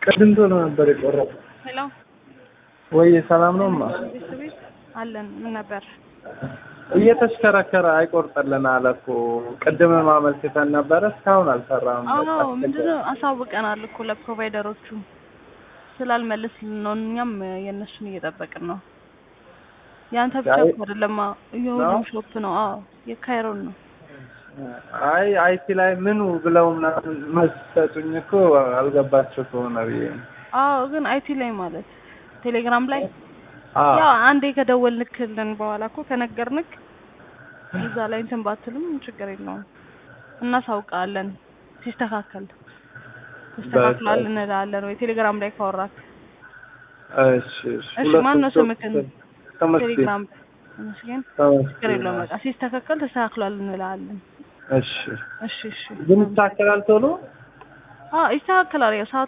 ቅድም ቶሎ ነበር የቆረጠ። ሄሎ ወይ ሰላም ነው ማ ቤት አለን። ምን ነበር? እየተሽከረከረ አይቆርጥልን አለ እኮ ቅድም ማመልክተን ነበረ እስካሁን አልሰራም። አዎ ምንድነው አሳውቀናል እኮ ለፕሮቫይደሮቹ ስላልመለስልን ነው። እኛም የእነሱን እየጠበቅን ነው። የአንተ ብቻ አይ- እኮ አይደለም የሁሉም ሾፕ ነው። አዎ የካይሮን ነው። አይ አይቲ ላይ ምኑ ብለው ምናምን መልስ ሰጡኝ እኮ አልገባቸው ከሆነ ብዬ ነው። አዎ ግን አይቲ ላይ ማለት ቴሌግራም ላይ አዎ ያው አንዴ ከደወልንክልን በኋላ እኮ ከነገርንክ እዛ ላይ እንትን ባትልም ችግር የለውም እናሳውቃለን። ሲስተካከል ተስተካክሏል እንላለን ወይ ቴሌግራም ላይ ካወራክ እሺ እሺ እሺ ማን ነው ስምክን ተመስገን ቴሌግራም ተመስገን ችግር የለውም በቃ ሲስተካከል ተስተካክሏል እንላለን። እሺ እሺ እሺ ግን ይስተካከላል ቶሎ አዎ ይስተካከላል ያው ሰዓቱ